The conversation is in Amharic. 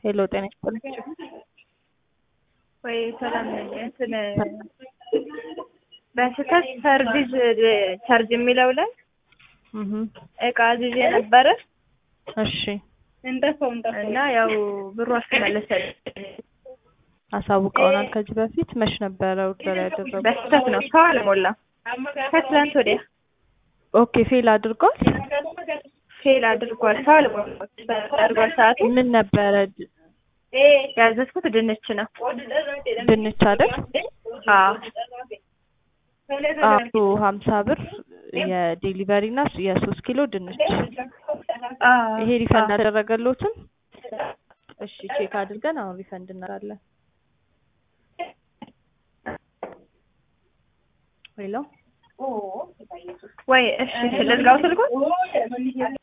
ሄሎ ጤና ይስጥልኝ። ወይ ሰላም ነኝ። እንትን በስህተት ሰርቪስ ቻርጅ የሚለው ላይ እህ እቃ አዝዤ ነበረ እሺ እና ያው ብሩ አልተመለሰልኝ። አሳውቀውናል ከዚህ በፊት መች ነበረ ኦርደር ያደረጉት? በስህተት ነው ሰው አልሞላም። ከትላንት ወዲያ ኦኬ ፌል አድርጓል። ፌል አድርጓል። ሰው አልሞላም አድርጓል። ሰዓቱ ምን ነበረ? ያዘዝኩት ድንች ነው። ድንች አይደል? አዎ አቶ ሀምሳ ብር የዴሊቨሪ እና የሶስት ኪሎ ድንች አዎ ይሄ ሪፈንድ አደረገሎትም? እሺ ቼክ አድርገን አሁን ሪፈንድ እናደርጋለን። ሄሎ ወይ እሺ ልዝጋው ስልኩን